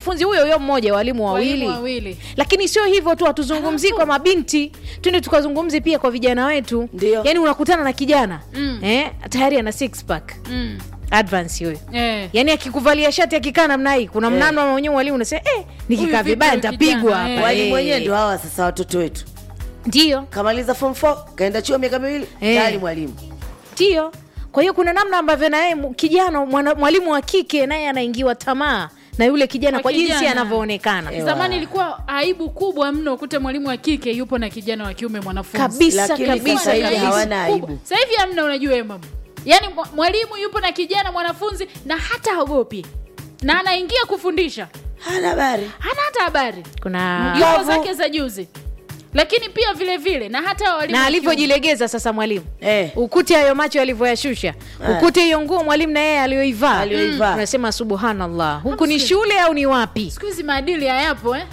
mwanafunzi huyo huyo mmoja walimu wawili Walimu wawili. lakini sio hivyo tu hatuzungumzii kwa mabinti twende tukazungumzi pia kwa vijana wetu Ndio. yaani unakutana na kijana Mm. eh, tayari ana six pack Mm. advance huyo Eh. yaani akikuvalia shati akikaa namna hii kuna mnano mwenyewe mwalimu unasema eh, nikikaa Huyu vibaya vipi huyu nitapigwa kijana? hapa Eh. walimu eh. wenyewe ndio hawa sasa watoto wetu ndio kamaliza form 4 kaenda chuo miaka miwili Eh. tayari mwalimu ndio kwa hiyo kuna namna ambavyo naye mu- kijana mwana- mwalimu wa kike naye anaingiwa tamaa na yule kijana Kwa kwa, jinsi kijana. anavyoonekana Ewa. zamani ilikuwa aibu kubwa mno ukute mwalimu wa kike yupo na kijana wa kiume mwanafunzi kabisa Lakini kabisa sasa hivi kabisa. hawana Kubwa. aibu. Sasa hivi hamna, unajua wewe mama, yaani mwa- mwalimu yupo na kijana mwanafunzi na hata haogopi na anaingia kufundisha, hana habari hana hata habari, kuna yupo Mkavu. zake za juzi. Lakini pia vile vile na hata walimu na wa kiume. alivyojilegeza sasa mwalimu eh. ukute hayo macho alivyoyashusha ukute hiyo nguo mwalimu na yeye aliyoivaa Aliyoivaa. unasema subhanallah huku ni shule au ni wapi siku hizi maadili hayapo eh?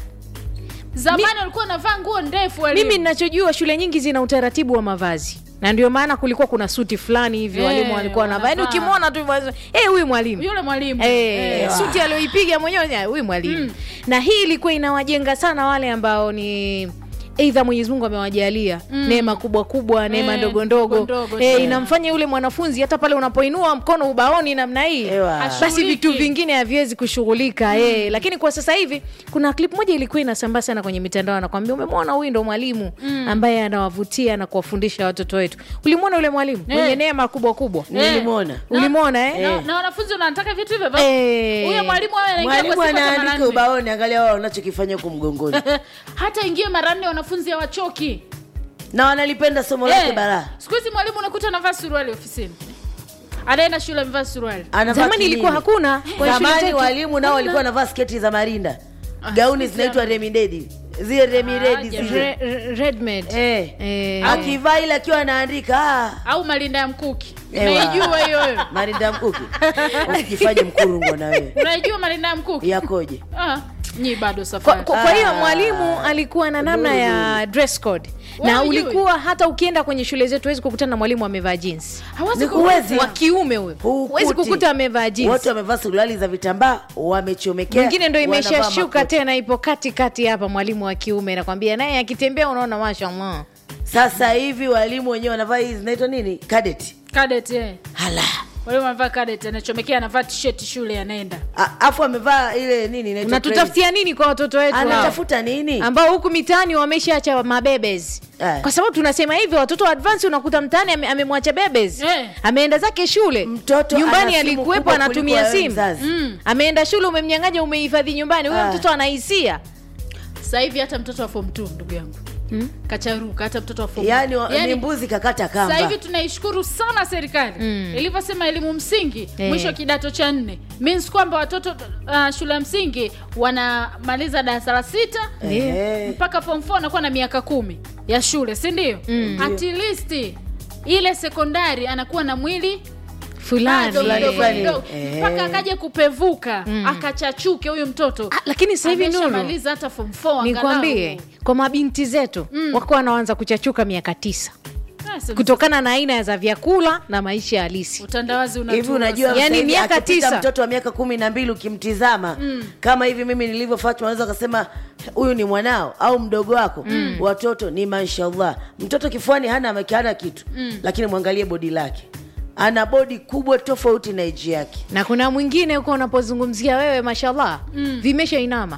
Zamani walikuwa wanavaa nguo ndefu walimu. mimi ninachojua shule nyingi zina utaratibu wa mavazi na ndio maana kulikuwa kuna suti fulani hivi Eh, walimu walikuwa wanavaa yaani wanavaa. ukimwona tu basi, eh huyu mwalimu yule mwalimu Eh, Eh. suti aliyoipiga mwenyewe eh, huyu mwalimu na hii ilikuwa inawajenga sana wale ambao ni eidha mwenyezi mungu amewajalia neema kubwa kubwa neema Eh, ndogo ndogo ndogo ndogo, eh, eh. inamfanya yule mwanafunzi hata pale unapoinua mkono ubaoni namna hii Ewa. basi Hashughuliki. vitu vingine haviwezi kushughulika eh. lakini kwa sasa hivi kuna klip moja ilikuwa inasambaa sana kwenye mitandao anakwambia umemwona huyu ndo mwalimu ambaye anawavutia na kuwafundisha watoto wetu ulimwona yule mwalimu Eh. mwenye neema kubwa kubwa nilimwona ulimwona eh? na, na wanafunzi wanataka vitu hivyo hivyo. Eh. huyo mwalimu awe anaingia mwalimu kwa siku hata mara anaandika nne. ubaoni angalia wao wanachokifanya huku mgongoni hata ingie mara nne wanafunzi hawachoki na wanalipenda somo lake Eh, balaa siku hizi mwalimu unakuta anavaa suruali ofisini anaenda shule amevaa suruali Anavaa zamani kinini. ilikuwa hakuna kwa shule zamani zetu. walimu nao walikuwa wanavaa sketi za marinda gauni zinaitwa remidedi zile remidedi Ah, zile Re- re- redmade. Eh. Eh. akivaa ile akiwa anaandika ah, au malinda ya mkuki Ewa. unaijua hiyo wewe marinda mkuki usijifanye mkurungwa na wewe unaijua malinda ya mkuki yakoje ah, nyi bado kwa, safari kwa, kwa hiyo Ah. mwalimu alikuwa na namna ya dress code na Wewe hujui? ulikuwa hata ukienda kwenye shule zetu huwezi kukutana na mwalimu amevaa jeans hawezi Ni ku- huwezi. wa kiume huyo Hukuti. huwezi kukuta amevaa jeans wote wamevaa suruali za vitambaa wamechomekea mwingine ndo wanavaa imeshashuka makoti. tena ipo katikati hapa mwalimu wa kiume nakwambia naye akitembea unaona mashallah sasa hivi walimu wenyewe wanavaa hizi zinaitwa nini kadeti cadet eh hala walimu anavaa cadet anachomekea anavaa t-shirt shule anaenda A- afu amevaa ile nini inaitwa unatutafutia nini kwa watoto wetu credit. hao? anatafuta nini ambao huku mitaani wameshaacha mabebes Eh. kwa sababu tunasema hivyo watoto wa advance unakuta mtaani ame- amemwacha bebes Eh. ameenda zake shule Mtoto nyumbani ana simu alikuwepo kubwa anatumia kuliko wewe simu mzazi. mm. ameenda shule umemnyang'anya umehifadhi nyumbani huyo Ah. mtoto anahisia sasa hivi hata mtoto wa form 2 ndugu yangu Mm. kacharuka hata mtoto wa form yani, one. wa- ni mbuzi kakata sasa kamba hivi tunaishukuru sana serikali Mm. ilivyosema elimu msingi Eh. mwisho kidato cha nne means kwamba watoto uh, shule ya msingi wanamaliza darasa la sita Ehe. mpaka form 4 anakuwa na miaka kumi ya shule si ndio Mm. at least ile sekondari anakuwa na mwili fulani bado Fulani, mdogo fulani. mdogo Eh. mpaka akaje kupevuka akachachuke huyu mtoto Ah, lakini sasa hivi Nuru, ameshamaliza hata form 4 nikwambie kwa mabinti zetu Mm. wako wanaanza kuchachuka miaka tisa kutokana na aina za vyakula na maisha halisi utandawazi hivi unatua unajua sana. Yani sasa hivi miaka akipita tisa. mtoto wa miaka kumi na mbili ukimtizama kama hivi mimi nilivyofatwa unaweza ukasema huyu ni mwanao au mdogo wako watoto ni mashallah mtoto kifuani hana hana kitu lakini mwangalie bodi lake ana bodi kubwa tofauti na eji yake na kuna mwingine huko unapozungumzia wewe mashallah Mm. vimesha inama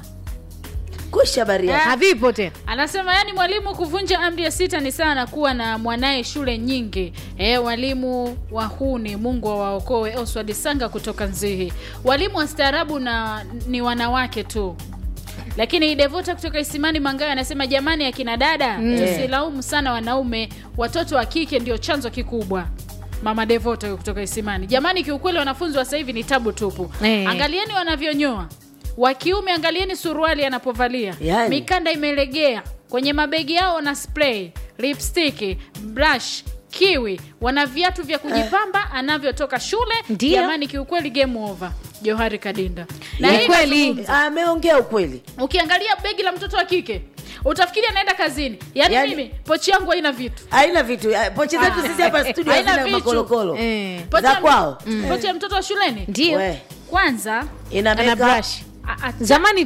kusha baria Ah. havipo tena anasema yani mwalimu kuvunja amri ya sita ni sawa na kuwa na mwanaye shule nyingi e, walimu wahuni mungu awaokoe oswald sanga kutoka nzihi walimu wastaarabu na ni wanawake tu lakini devota kutoka isimani mangayo anasema jamani akina dada mm. tusilaumu sana wanaume watoto wa kike ndio chanzo kikubwa mama devota huyo kutoka isimani jamani kiukweli wanafunzi wa sasa hivi ni tabu tupu Eh. angalieni wanavyonyoa wa kiume angalieni suruali anapovalia Yani. mikanda imelegea kwenye mabegi yao wana spray lipstick brush kiwi wana viatu vya kujipamba anavyotoka shule Ndio. jamani kiukweli game over johari kadinda na Ni hii kweli. nazungumza. ameongea ukweli ukiangalia begi la mtoto wa kike utafikiri anaenda kazini yaani Yaani- mimi pochi yangu haina vitu haina vitu ah, pochi zetu sisi hapa studio Haina hazina vitu. makolokolo Eh. Pochi za ya- kwao pochi ya mtoto wa shuleni ndio We, kwanza ina ana makeup. brush a- a- zamani